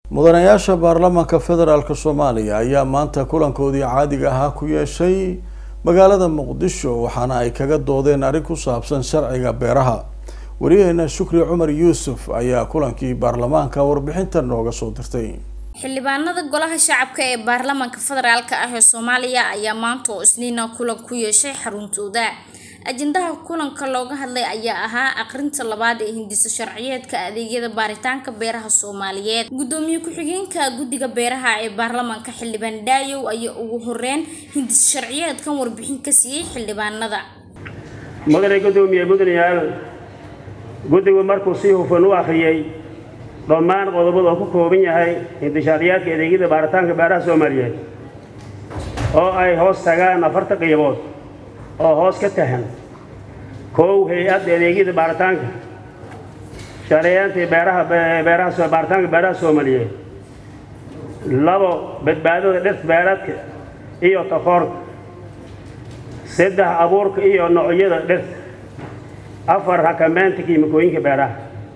mudanayaasha baarlamaanka federaalk soomaaliya ayaa maanta kulankoodii caadiga ahaa ku yeeshay magaalada muqdisho waxaana ay kaga doodeen arrin ku saabsan sharciga beeraha wariyaheena shukri cumar yuusuf ayaa kulankii baarlamaanka warbixinta nooga soo dirtay xildhibaanada golaha shacabka ee baarlamaanka federaalk ah ee soomaaliya ayaa maanta oo isniina kulan ku yeeshay xaruntooda ajendaha kulanka looga hadlay ayaa ahaa aqrinta labaad ee hindisa sharciyeedka adeegyada baaritaanka beeraha soomaaliyeed gudoomiye ku-xigeenka guddiga beeraha ee baarlamaanka xildhibaan dhaayow ayaa ugu horeyn hindisa sharciyeedkan warbixin ka siiyey xildhibaanada mudane gudoomiye mudanayaal guddigu markuu si hufan u akhriyey dhammaan qodobada oo ku kooban yahay hindishaariyaadka adeegyada baaritaanka beeraha soomaaliyeed oo ay hoos tagaan afarta qiibood oo hoos ka tahan kow hay-adda adeegyada baaritaanka shareeyaantii beeraha beeraha baaritaanka beeraha soomaaliyeed labo badbaadada dhirta beeraadka iyo takoorka saddex abuurka iyo noocyada dhirta afar xakameynta kiimikooyinka beeraha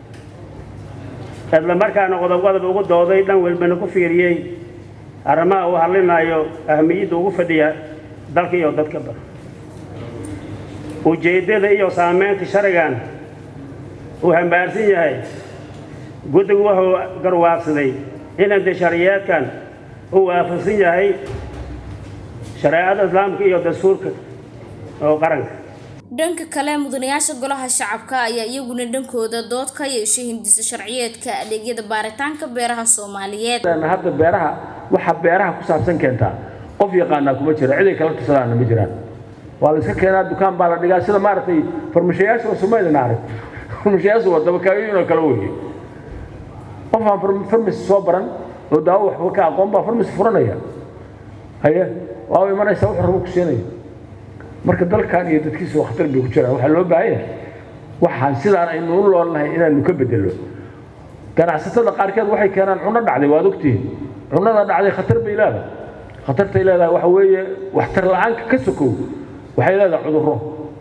isla markaana qodob qodob ugu dooday dhan walbana ku fiiriyey arrimaha uu hadlinayo ahmiyadda ugu fadhiya dalka iyo dadkaba ujeeddada iyo saameynta sharcigan uu hambaarsan yahay guddigu wuxuu garwaaqsaday inanta sharciyeedkan uu waafaqsan yahay shareecada islaamka iyo dastuurka oo qaranka dhanka kale mudanayaasha golaha shacabka ayaa iyaguna dhankooda dood ka yeeshay hindisa sharciyeedka adeegyada baaritaanka beeraha soomaaliyeed hadda beeraha waxa beeraha ku saabsan keentaa qof yaqaanaa kuma jiro ciday kala tusadaana ma jiraan waa la iska keenaa dukaan baa la dhigaa sida maaragtay farmashayaasha oo soomaalina arag farmashayaasha waa dabakaayooyin oo kale weeye qof aan farmasi soo baran oo daawo waxba ka aqoon baa farmasi furanaya haye waa imanaysaa wuxuu rabo ku siinaya marka dalkan iyo dadkiisa waa khatar bay ku jiraan waxaa loo baahan yahay waxaan sidaan aynu u loolnahay inaanu ka bedelo ganacsatada qaarkeed waxay keenaan cunno dhacday waad ogtihiin cunnada dhacday khatar bay leedahay khatartay leedahay waxa weeye waxtar la-aanka ka sokow waxay leedahay cudurro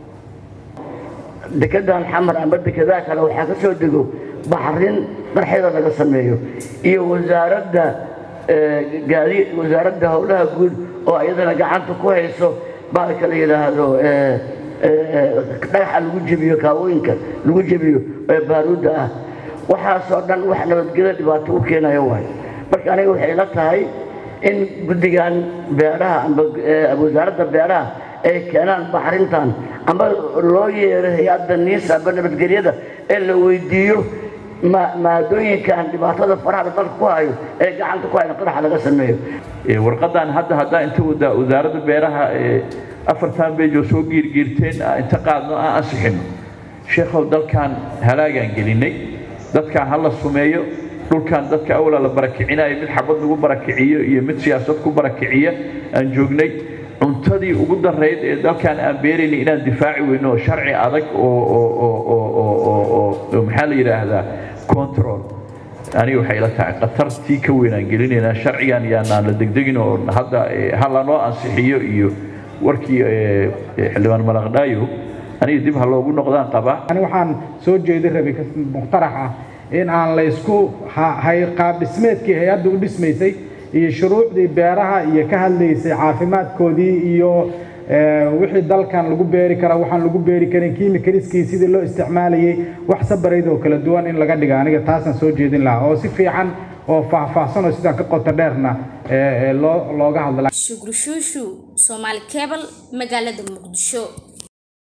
dekedan xamar ama dekedaa kale waxaa ka soo dego baxrin qarxeeda laga sameeyo iyo wasaaradda gaadi wasaaradda howlaha guud oo iyadana gacanta ku hayso baalka la yidhaahdo dhagaxa lagu jebiyo kaawooyinka lagu jebiyo ee baaruudda ah waxaasoo dhan wax nabadgelyo dhibaato u keenayo waay marka aniga waxay ila tahay in guddigan beeraha amba wasaaradda beeraha ay keenaan baxrintan amba loo yeero hay-adda niisa amba nabadgelyada ee la weydiiyo maadooyinkan dhibaatada faraha dalka ku hayo ee gacanta ku hayo qaraxa laga sameeyo warqadan hadda haddaa inta wasaaradda beeraha afartan beej oo soo giirgiirteen inta qaadno aan ansixino sheekhow dalkan halaagaan gelinay dadkan ha la sumeeyo dhulkan dadka awla la barakicinayo mid xabad lagu barakiciyo iyo mid siyaasad ku barakiciya aan joognay cuntadii ugu darayd ee dalkan aan beeraynay inaan difaaci weyno oo sharci adag oo maxaa la yidhaahdaa control aniga waxay ila tahay khatartii ka weynaan gelinaynaa sharcigan yaanaan la degdegin oo hadda ha lanoo ansixiyo iyo warkii xildhibaan malaqdhaayo aniga dib ha loogu noqdaan qabaa ani waxaan soo jeedi rabay muqtarax ah in aan la isku hay qaab dhismeedkii hay-adda u dhismaysay iyo shuruucdii beeraha iyo ka hadlaysay caafimaadkoodii iyo wixii dalkan lagu beeri kara waxaan lagu beeri karin kiimikaliskii sidii loo isticmaalayay wax sabarayd oo kala duwan in laga dhiga aniga taasaan soo jeedin lahaa oo si fiican oo faahfaahsan oo sidaan ka qoto dheerna loo looga hadla shukri shuushu soomaali cable magaalada muqdisho